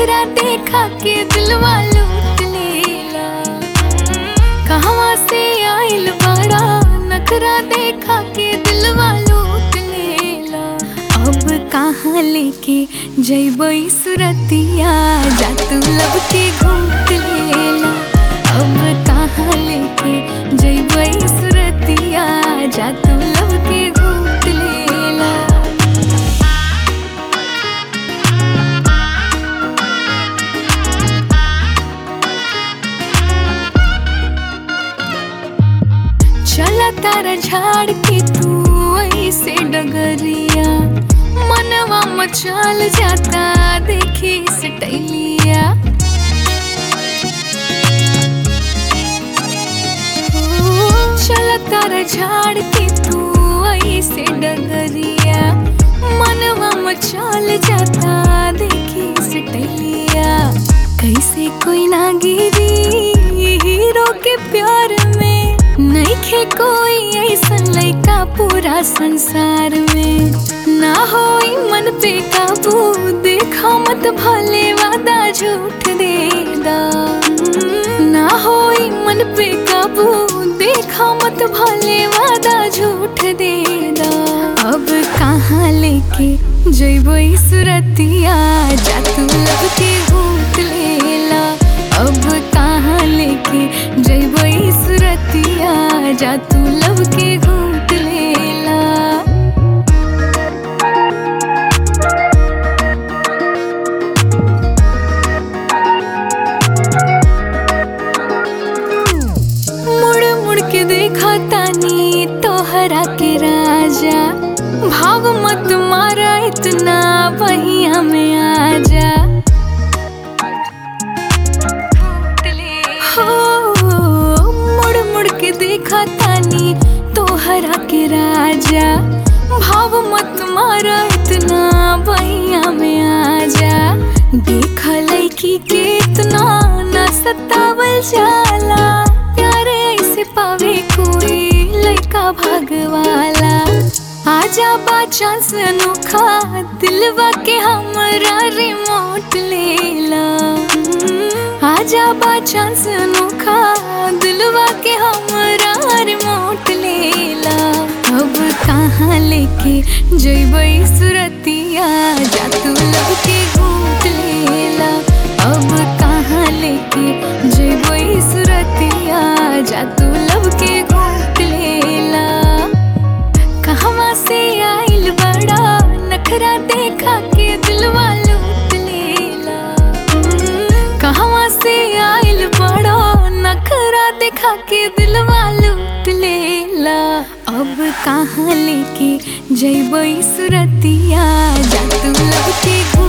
नखरा देखा के दिलवा लूट लेला कहवा से आइल बड़ा नखरा देखा के दिलवा लूट लेला अब कहाँ लेके जैबई सुरतिया जा तू लब के घूट लेला अब कहाँ लेके जैबई सुरतिया जा तू लब के घूट लेला चला तारा झाड़ के तू ऐसे डगरिया मनवा मचाल जाता देखी सटैलिया ओ, चला तारा झाड़ के तू ऐसे डगरिया मनवा मचाल जाता देखी सटैलिया कैसे कोई ना गिरी हीरो के प्यार में नइखे कोई ऐसन लइका पूरा संसार में ना होई मन पे काबू देखा मत भले वादा झूठ दे दा ना होई मन पे काबू देखा मत भले वादा झूठ दे दा अब कहाँ लेके जइबो सुरतिया जा तू लब के घूट लेला अब कहाँ लेके जइबो सुरतिया जा तू लब के घूट लेला मुड़ मुड़ के देखा तानी तोहरा के राजा भाव मत मारा इतना बहिया में आजा हो मुड़ मुड़ के देखा तानी तोहरा के राजा भाव मत मारा इतना बहिया में आजा देख लैकी के इतना न सतावल जाला प्यारे ऐसे पावे कोई लइका भागवाला आजा बा चांस अनोखा दिलवा के हमरा रिमोट लेला आजा बा चांस अनोखा दिलवा के हमरा रिमोट लेला अब कहाँ लेके जइबई सुरतिया जा तू लब के घूट लेला अब कहाँ लेके जइबई सुरतिया जा तू लब के घूट लेला कहवा से आइल बड़ा नखरा देखा के दिलवा लूट लेला कहवा से आइल बड़ा नखरा देखा के दिलवा लूट लेला अब कहाँ लेके जइबई सुरतिया जा तू लब के